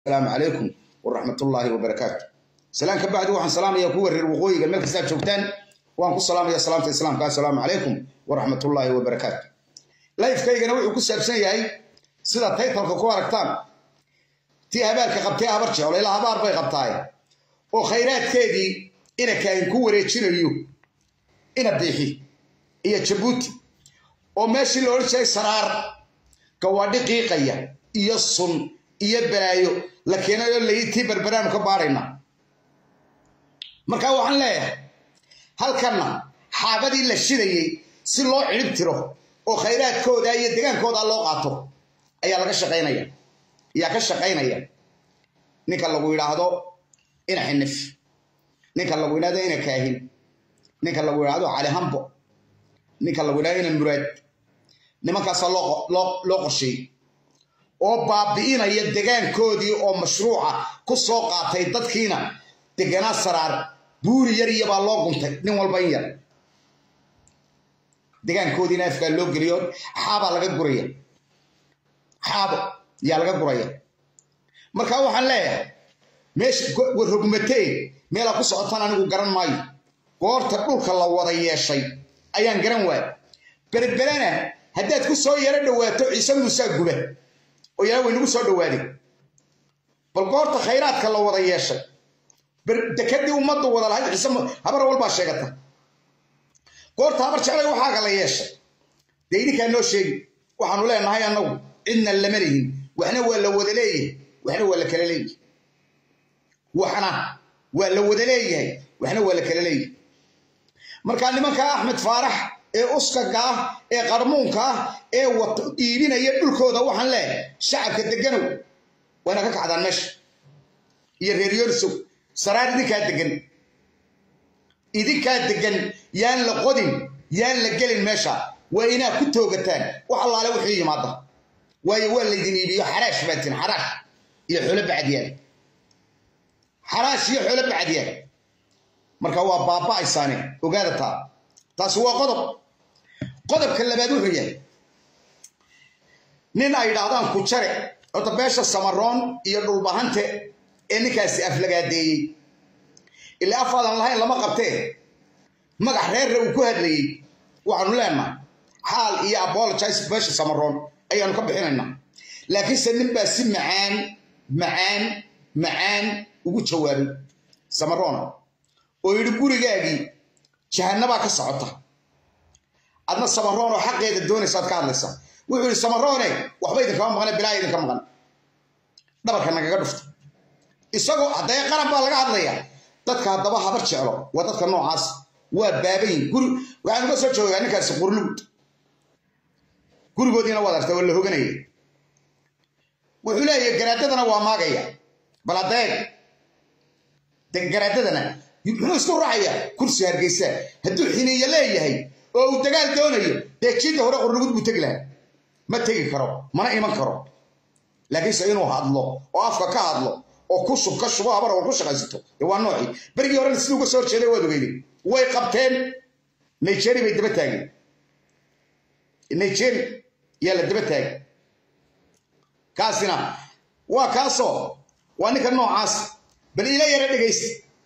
asalaamu calaykum waraxmatullaahi wabarakaatu salaan ka bacdi waxaan salaamaya kuwa reer waqooyiga meel kastaad joogtaan waan ku salaamaya salaamta islaamka assalaamu calaykum waraxmatullaahi wabarakaatu lifekaygana wuxuu ku saabsan yahay sida taytalka ku aragtaan tii habaarka qabtee habar jeclo ilaa habaar bay qabtaaye oo khayraadkeedii ina kaahin ku wareejinayo ina biixi iyo jabuuti oo meeshii la odhan jiray saraar gawaadhi qiiqaya iyo sun iyo balaayo la keenayo layitii berberaanu ka baadhayna markaa waxaan leeyahay halkanna xaabadii la shidayey si loo cidhib tiro oo khayraadkooda iyo degaankooda loo qaato ayaa laga shaqaynaya ayaa ka shaqaynaya ninka lagu yidhaahdo ina xinif ninka lagu yidhahdo ina kaahin ninka lagu yidhahdo cali hambo ninka lagu yidhahdo ina muraad nimankaasaa loo qorsheeyey oo baabi'inaya degaankoodii oo mashruuca ku soo qaatay dadkiina deganaa saraar buuri yar iyobaa loo guntay nin walba in yar degaankoodiina afkaa loo geliyo xaabaa laga guraya xaabo yaa laga guraya marka waxaan leeyahay meesha warrogmatee meelaa ku socotaan anigu garan maayo goorta dhulka la wada yeeshay ayaan garan waaya berberana haddaad ku soo yaro dhowaato ciise muusaa guba oo yaa waynagu soo dhowaaday bal goorta khayraadka la wada yeeshay dekadii ummaddu wada lahayd ciise habar walbaa sheegata goorta habar jeclay waxaaga la yeeshay dee idinkaa noo sheegi waxaanu leenahay annagu cidna lama lihin waxna waa la wada leeyahay waxna waa la kala leeyahay waxna waa la wada leeyahay waxna waa la kala leeyahay markaa nimanka axmed faarax ee uskaga ah ee qarmuunka ah ee dhiibinaya dhulkooda waxaan leehay shacabka deganow wayna ka kacdaan meesha iyo reer yorsow saraar idinkaa degan idinkaa degan yaan la qodin yaan la gelin meesha waa inaa ku toogataan wax allaale wuxuu yimaada waayo waa laydin iibiyo xaraash baatin xaraash iyo xoolo bacdiyaan xaraash iyo xoolo bacdiyaan marka waa baaba'aysaane ogaada taa taasi waa qodob qodobka labaad wuxuu yahay nin ay idhaahdaan ku jare horta beesha samaroon iyo dhulbahante ee ninkaasi aflagaadeeyey ilaa afaadan lahayn lama qabtee magax reerre uu ku hadlayey waxaanu leenahay xaal iyo apologize beesha samaroon ayaanu ka bixinaynaa laakiinse nin baa si macaan macaan macaan ugu jawaabay samaroona oo yidhi gurigaagii jahanabaa ka socota adna samaroon oo xaqeeda doonaysaad ka hadlaysaa wuxuu yidhi samaroone waxba idinkama maqane bilaa idinka maqan dhabarka nagaga dhufta isagoo haddee qaran baa laga hadlaya dadka haddaba habar jeclo waa dadka noocaas waa baabayin guri waxaan uga soo joogaa ninkaasi qurlugud gurigoodiina waad arta waa la hoganaya wuxuu leeyahay garaadadana waa maagaya bal haddeeg garaadadana muxuu isku raacaya kursi hargeysa hadduu xiniya leeyahay oo uu dagaal doonayo dee jiidda hore qurlugud buu tegi lahaa ma tegi karo mana iman karo laakiinse inuu hadlo oo afka ka hadlo oo ku shub ka shubo habar oo ku shaqaysato dee waa noocii berigii horena sidii uga soo horjeeday waad ogeyday way qabteen nigeria bay daba taageen nigeria yaa la daba taagay kaasina waa kaasoo waa ninka noocaas bal ila yara dhegaysta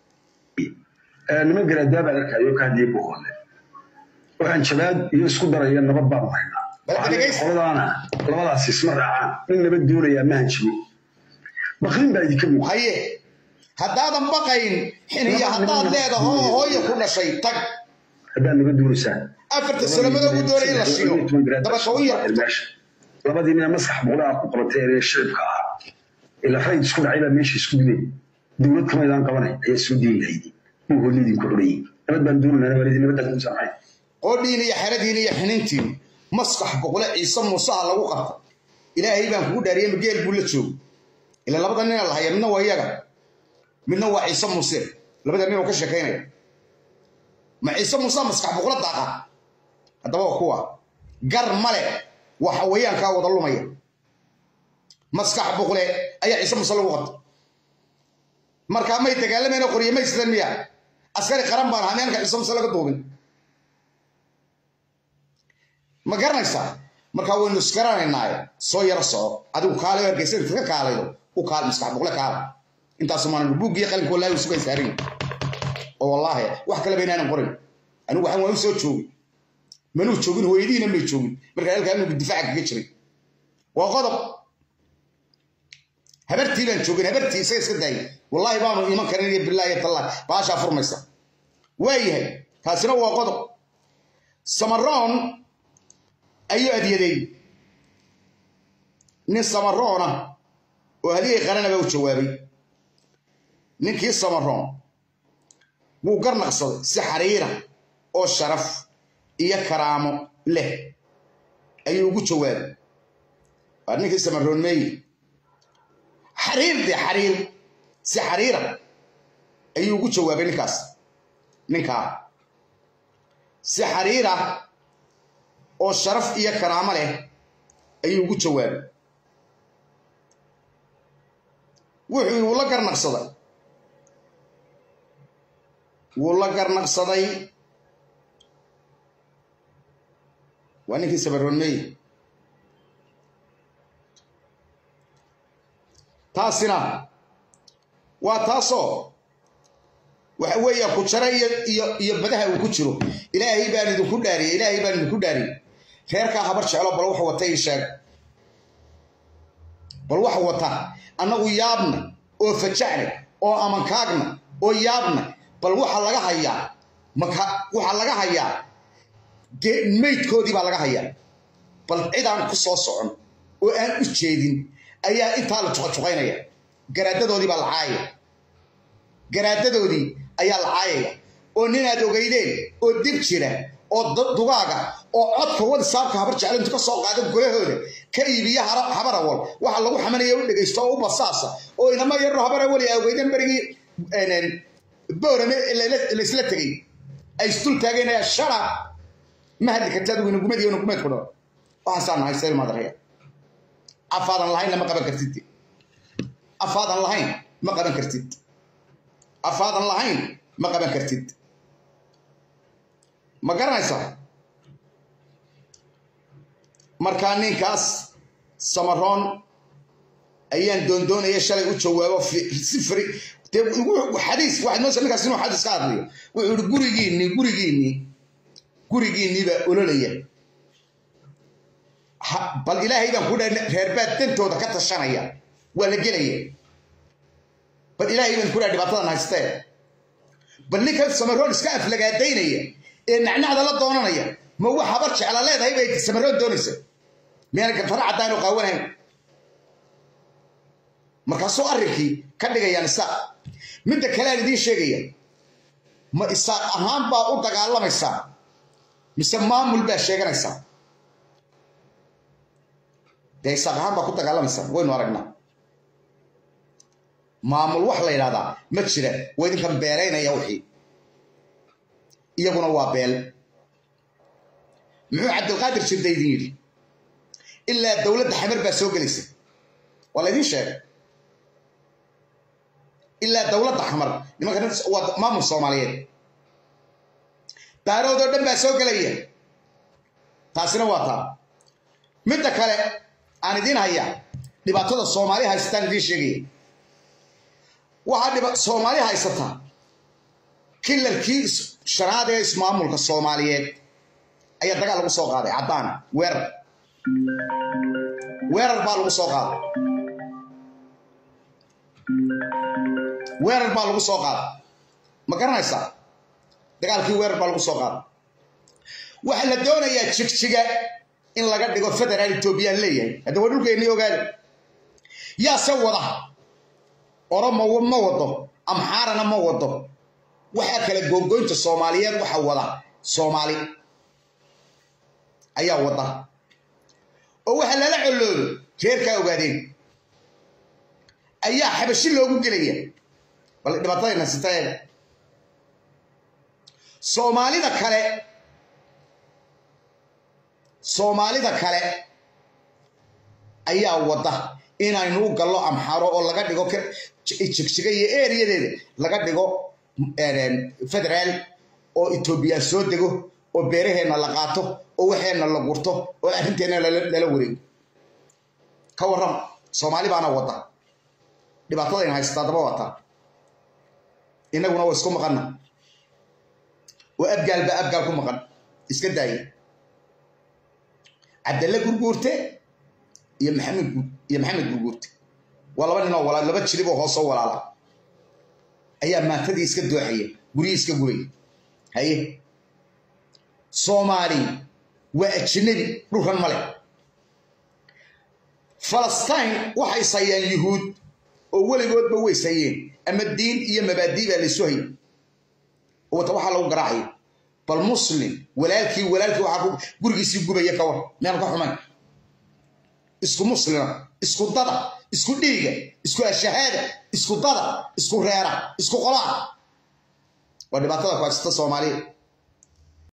niman garaadaabaa arkayo ka hadlaya boqole waxaan jabaad iyo isku daraya nabad baanu haynaa qoladaana labadaas isma raacaan nin nabad doonayaa ma hanjibo baqrin baa idinka muuqa haye haddaadan baqayn xiniyo haddaad leedaho hooya ku dhashay tag haddaad nabad doonaysaan afarta sanamada ugu doonay in la shiilo dabasha u yar labadii nina maskax boqolaha ku qabatay ee shicibka ahaa ila rayd isku dhacay baa meesha isku dilay dowlad kamaydaan qabanay ayaa soo diin lahaydi muu hoolidinku xurayey nabad baan doonanaa nabadii nabaddaa doonaysaa maxay qoodhiin iyo xeradiin iyo xinintiin maskax boqole ciise muusaha lagu qabta ilaahay baan kugu dhaariyey mageel buu la joogo ila labada nina la haya midna waa iyaga midna waa ciise muuse labada nin oo ka sheekaynaya ma ciise muuse maskax boqole daaqa haddaba waa kuwa gar male waa xawayaankaa wada lumaya maskax boqole ayaa ciise muuse lagu qabta markaa may dagaalamayna qorye may sidan miya askari qaran baan ahaa miyaanka ciise muuse laga duubin ma garanaysaa markaa waynu isgaranaynaaye soo yaro soco adigu kaalayo hargeysa inta ka kaalayo u kaal maskax boqle kaala intaasu maan buuggiyo qalinka wallaahi u sugan saarin oo wallaahi wax kaleba inaanan qorin anigu waxaan waan u soo joogin manuu joogin hooyadiina may joogin markaa halkaa anigu difaaca kaga jiray waa qodob habartii baan joogin habartii isaga iska daayay wallaahi baanu iman karin iyo bilaahi tallaah baashaa furmaysa waayahay taasina waa qodob samaroon ayuu adyaday nin samaroona oo haligay qaranaba u jawaabay ninkii samaroon wuu garnaqsaday si xariira oo sharaf iyo karaamo leh ayuu ugu jawaabay waa ninkii samaroon meeye xariir dee xariir si xariira ayuu ugu jawaabay ninkaas ninkaa si xariira oo sharaf iyo karaamo leh ayuu ugu jawaabay wuxuu wuu la garnaqsaday wuu la garnaqsaday waa ninkii sabaroonmeye taasina waa taasoo waxa weeya ku jara iyo iyo iyo badaha uu ku jiro ilaahay baan idinku dhaariyey ilaahay baan idinku dhaariyey reerkaa habar jeclo bal wax wata ii sheeg bal wax wata annagu yaabna oo fajacna oo amankaagna oo yaabna bal waxa laga hayaa maka waxa laga hayaa dee maydkoodii baa laga hayaa bal cid aan ku soo socon oo aan u jeedin ayaa intaa la juqajuqaynaya garaadadoodii baa la caayaya garaadadoodii ayaa la caayaya oo ninaad ogeydeen oo dib jira oo dugaaga oo codka wadisaabka habar jeclo intu ka soo qaada golahooda ka iibiya habarawal waxa lagu xamanaya u dhegaysto oo u basaasa oo inama yarro habarawali a ogeyden berigii boorame laysla tegey ay isdul taageenaya shara ma hadli kartaad winugumad iyo nugumeed ku dhao waxaasaa nahay sayl madaraya afaadan lahaynna ma qaban kartid afaadan lahayn ma qaban kartid afaadan lahayn ma qaban kartid ma garanaysaa markaa ninkaas samaroon ayaan doondoonaya shalay u jawaabo si fri xadiis waxaad moosa ninkaas inuu xadiis ka hadlayo wuxuu yihi gurigiinnii gurigiinnii gurigiinnii baa ololaya bal ilaahay baan ku dhaha reerbaad dantooda ka tashanaya waa la gelaya bal ilaahay baan ku dhaha dhibaatadan haystee bal ninkan samaroon iska aflagaadaynaya ee nacnacda la doonanaya ma wax habar jecla leedahay bay samaroon doonaysa miyaan gantaro caddaan oo qaawanayn markaasuu arrinkii ka dhigayaan isaaq midda kale aan idiin sheegaya ma isaaq ahaan baa u dagaalamaysaa mise maamul baa sheeganaysaa dee isaaq ahaan baa ku dagaalamaysaa waynu aragnaa maamul wax la yidhahdaa ma jira waa idinkan beelaynaya wixii iyaguna waa beel muxuu cabdilqaadir jirda idin yidhi ilaa dowladda xamar baa soo gelaysa waa laydin sheegay ilaa dowladda xamar nimanka waa maamul soomaaliyeed daaroodoo dhan baa soo gelaya taasina waa taa midda kale aan idiin hayaa dhibaatada soomaali haysataan idiin sheegaya waxaa soomaali haysataa kilalkii shanaad ee ismaamulka soomaaliyeed ayaa dagaal lagu soo qaaday caddaan weerar weerar baa lagu soo qaaday weerar baa lagu soo qaaday ma garanaysaa dagaalkii weerar baa lagu soo qaaday waxaa la doonayaa jigjiga in laga dhigo federaal etoobiyaan leeyahay hadda waa dhulkeennii ogaada yaase wada oromo ma wado amxaarana ma wado waxaa kale goongoynta soomaaliyeed waxa wada soomaali ayaa wada oo waxaa lala coloodo reerkaa ogaadeen ayaa xabashi loogu gelaya bal dhibaatadayna sitaeeda soomaalida kale soomaalida kale ayaa wada inaynu u gallo amxaro oo laga dhigo jigjiga iyo eriyadeeda laga dhigo federaal oo etoobiya soo dego oo beeraheenna la qaato oo waxeenna la gurto oo arrinteenna lala wareego ka warram soomaali baana wada dhibaatadayna haysataa daba wataa innaguna waa isku maqanna oo abgaal baa abgaal ku maqan iska daaya cabdalle gurguurte iyo maxamed iyo maxamed gurguurte waa laba ninoo walaal laba jiriboo hoosoo walaala ayaa maantadii iska dooxaya guryihii iska gubaya haye soomaali waa ajnabi dhulkan male falastiin waxay sayeen yuhuud oo weligoodba way sayeen ama diin iyo mabaadii baa laysu hayay wata waxaa lagu garaacaya bal muslim walaalkii walaalkii waxaa gurigiisii gubaya ka war miyaan ka xumayn isku muslima isku dada isku dhiiga isku ashahaada isku dada isku reera isku qolaa waa dhibaatada ku haysata soomaaliya